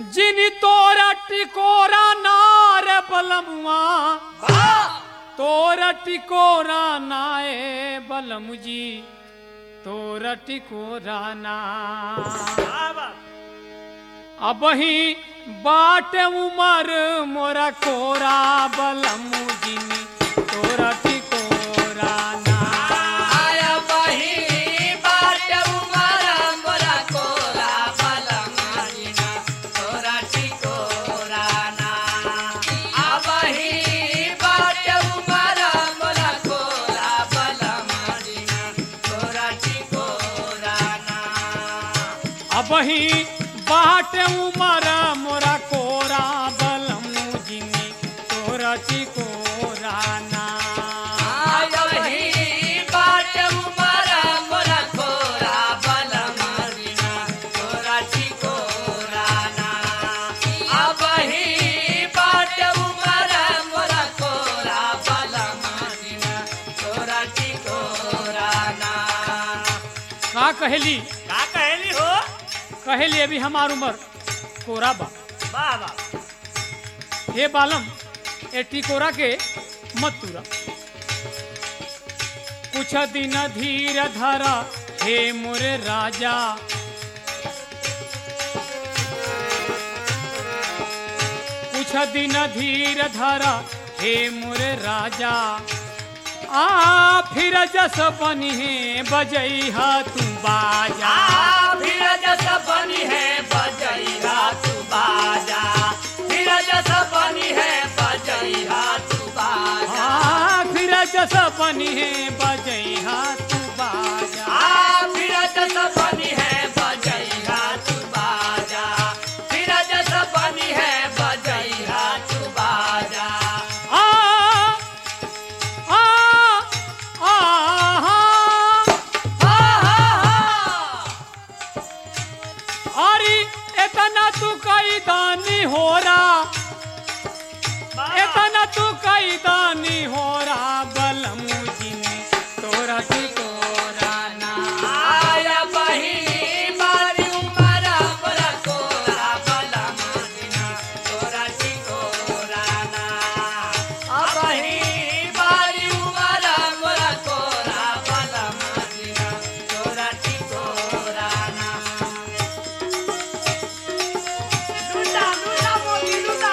जिन तोरा टिकोरा नार बलमुआ तोरा टिकोरा नाए बलमु जी तोरा टिकोरा ना अब ही बाट उमर मोरा कोरा बलमु जिन तोरा टिकोरा ना आया बही बाट उमरा मोरा कोरा बलमानिना तोरा टिकोरा ना आ बही बाट उमरा मोरा कोरा बलमानिना तोरा टिकोरा ना अब ही बाट उमर मोरा कोरा बलमु जिन तोरा टिकोरा ना आया बही बाट उमरा मोरा कोरा बलमानिना तोरा टिकोरा ना आ बही बाट उमरा मोरा कोरा बलमानिना तोरा टिकोरा ना का कहली का कहली हो कहली अभी हमार उमर कोरा बा वाह वाह हे बालम ए टिकोरा के मत तुरा कुछ दिन धीर धरा हे मोरे राजा कुछ दिन धीर धरा हे मोरे राजा आ फिर जस बनी है बजैहा तू बाजा आ फिर जस बनी है बजैहा तू बाजा फिर जस बनी है बजैहा तू बाजा आ फिर जस बनी है बजैहा तू बाजा आ फिर जस बनी है बजैहा तू बाजा फिर जस बनी है बजैहा तू बाजा आ आ आ हा हा हा अरे इतना तू कई दानी हो रहा इतना तू कई दानी हो रहा बलमु जिन तोरा टिकोरा ना आया बही बारी उमरा बरा कोरा बला मादिना तोरा टिकोरा ना आ बही बारी उमरा बरा कोरा बला मादिना तोरा टिकोरा ना लुटा लुटा मोती लुटा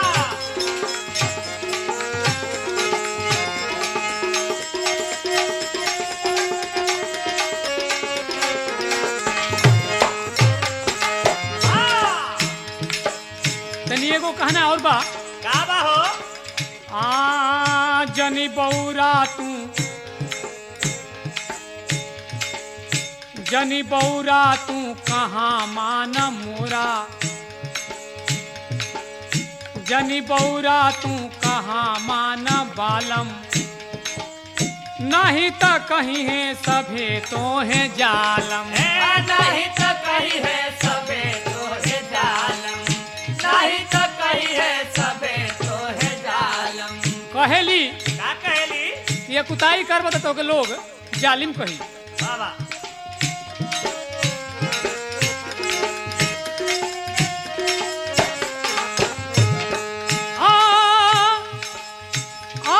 तनी एगो कहना और बा का बा हो आ जनी बौरा तू जनी बौरा तू कहाँ मान मोरा जनी बौरा तू कहाँ मान बालम नहीं तो कहीं है सभे तो है जालम ए नहीं तो कही है सबे तो है जालम नहीं तो कही है सबे तो है जालम कहेली का कहली ये कुताई कर बता तो के लोग जालिम कही वाह वाह आ आ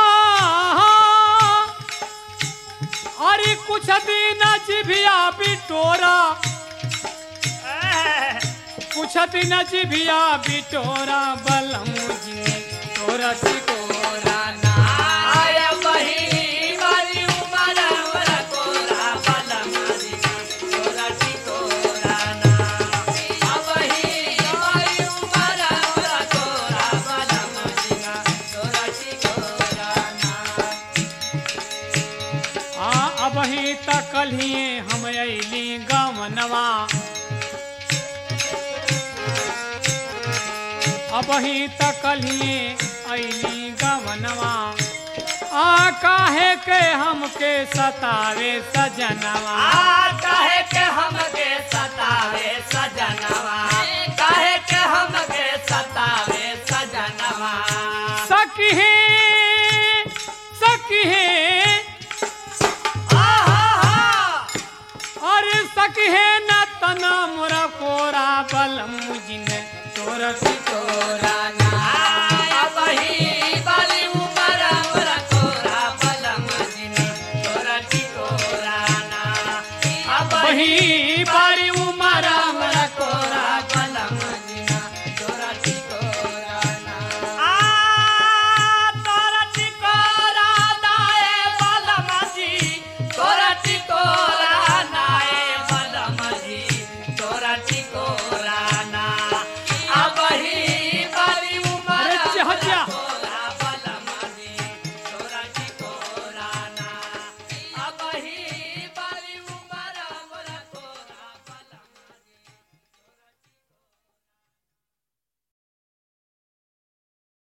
अरे कुछ दिन जिभिया बिटोरा एह, कुछ दिन जिभिया बिटोरा बलम जी तोरा टिकोरा ना आया बही वाली उमर हमरा कोरा बला मारिना तोरा टिकोरा ना आ बही वाली उमर हमरा कोरा बला मारिना तोरा टिकोरा ना आ अब ही तकलिए हम अली गमनवा अब ही तकलिए अली गमनवा आ काहे के हमके सतावे सजनवा आ काहे के हमके सतावे सजनवा काहे के हमके सतावे सजनवा सखी सखी आहा अरे सखी न तना मोरा कोरा बलम जिन तोरा